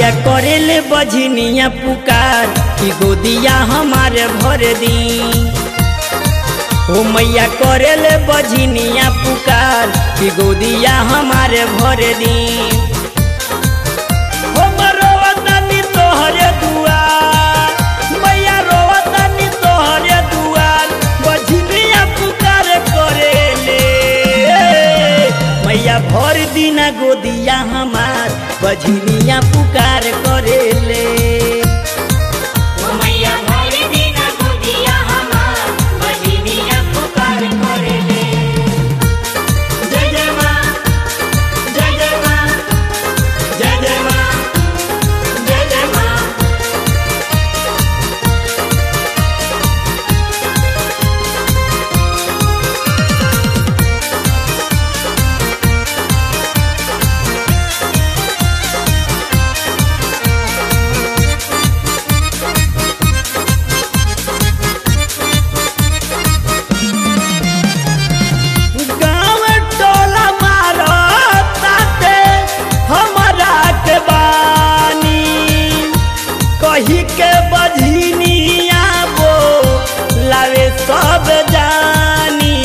मैया करेले बझनिया पुकार कि गोदिया हमारे भर दी ओ मैया करेले बझनिया पुकार कि गोदिया हमारे भर दी हम रोवतानी तोहरे दुआर मैया रोवतानी तोहरे दुआर बझनिया पुकार करेले मैया भर दिना गोदिया हमार बझनिया पुकार करेले ओ मैया भर दिन गोदिया हमार बजनिया पुकार करेले जय जय माँ जय जय माँ जय जय माँ जय जय माँ गाँव टोला मारो ताते हमरा के बानी कही के बझनिया वो लावे सब जानी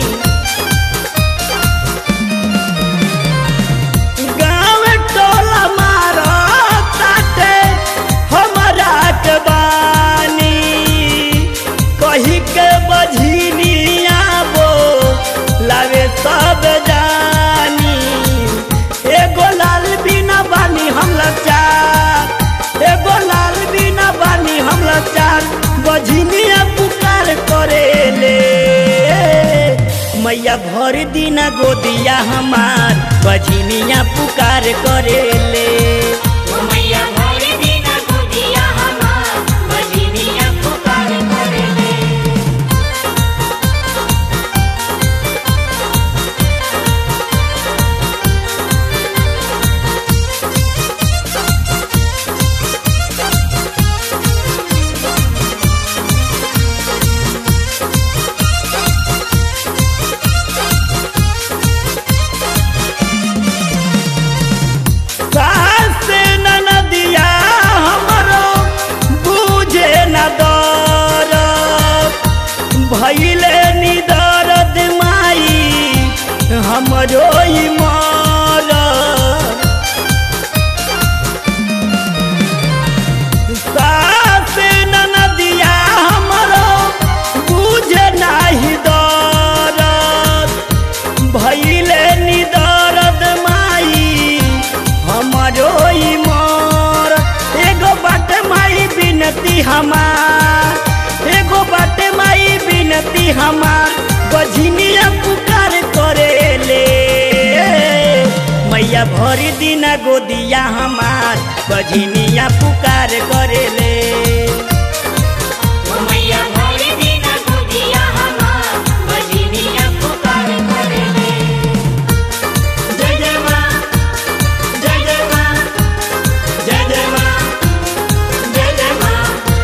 गाँव टोला मारो ताते हमरा के बानी कही के बझनिया वो लावे सब जानी एगो लाल बिना बानी हम लाचार एगो लाल बिना बानी हम लाचार बझनिया पुकार करेले मैया भर दिना गोदिया हमार बझनिया पुकार करेले ओ मैया भर दिन गोदिया हमार बजनिया पुकार करेले सास ननदिया हमरो बुझे न दर भैले निदरद माई हमरो ई मर सास ननदिया हमरो बुझे नाही दरद भैले निदरद माई हमरो ई मोर एगो बाट माई बिनती हमार एगो बाट माई बिनती हमार बझनिया पुकार करेले मैया भर दिना गोदिया हमार बझनिया पुकार करेले ओ मैया भर दिन गोदिया हमार बजनिया पुकार करेले जय जय माँ जय जय माँ जय जय माँ जय जय माँ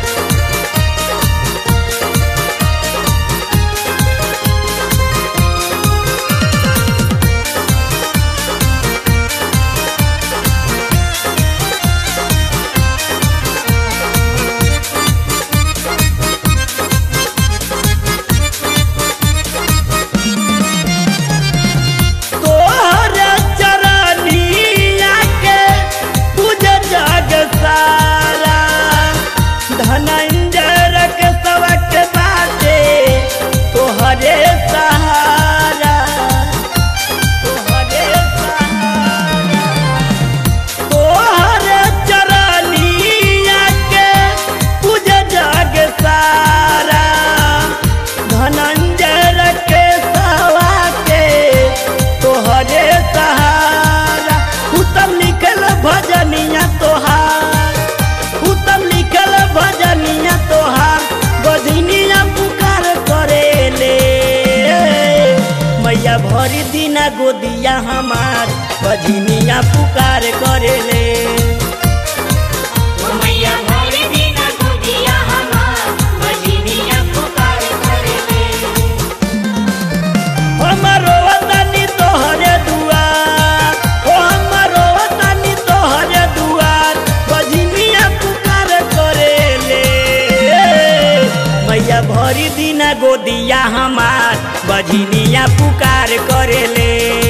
तोहर चरनिया के पूज जग सारा धनंजर के सबक बाटे तोहरे सहारा तोहरे सहारा तोहर चरनिया के पूज जग सारा धनंजर के सवा के तोहरे सहारा उत्तम लिखल भजनिया तोहार उत्तम लिखल भजनिया तोहार बजनिया पुकार करेले मैया भरी दिना गोदिया हमार बजनिया पुकार करेले ओ मैया भर दिन गोदिया हमार बजनिया पुकार करेले हमारो वतनी तोहरे दुआर ओ हमारो वतनी तोहरे दुआर गोदिया हमार बझनिया पुकार करेले